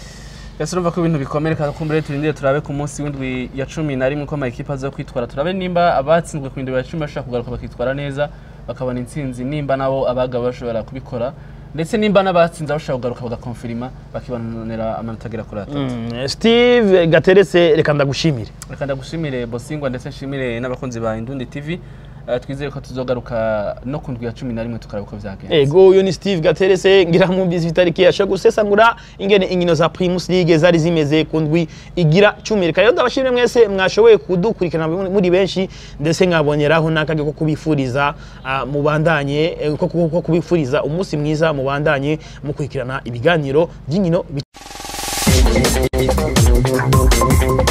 ese urumva ko ibintu bikomeye reka kumbure turindire turabe ku munsi w'indwi ya cumi na rimwe ko ama ekipa aza kwitwara turabe nimba abatsinzwe ku ndwi ya cumi bashobora kugaruka bakitwara neza bakabona intsinzi nimba nabo abagabo bashobora kubikora ndetse nimba n'abatsinze bashobora kugaruka bagakonfirima bakibonera amanota agera kuri atatu Mm, steve gateretse reka ndagushimire reka ndagushimire bosingwa ndetse nshimire n'abakunzi ba indundi tv Eh, twizere ko tuzogaruka no ku ndwi ya cumi na rimwe tukareba uko byagenze ego uyu ni steve gaterese ngira mwumvise itariki yasha gusesangura ingene inkino za primus league zari zimeze ku ndwi igira cumi reka rero ndabashimire mwese mwashoboye kudukurikirana muri benshi ndetse nkaboneraho n'akage ko kubifuriza ah, mubandanye eh, ko ko- ko kubifuriza umunsi mwiza mubandanye mukurikirana ibiganiro by'inkino bi-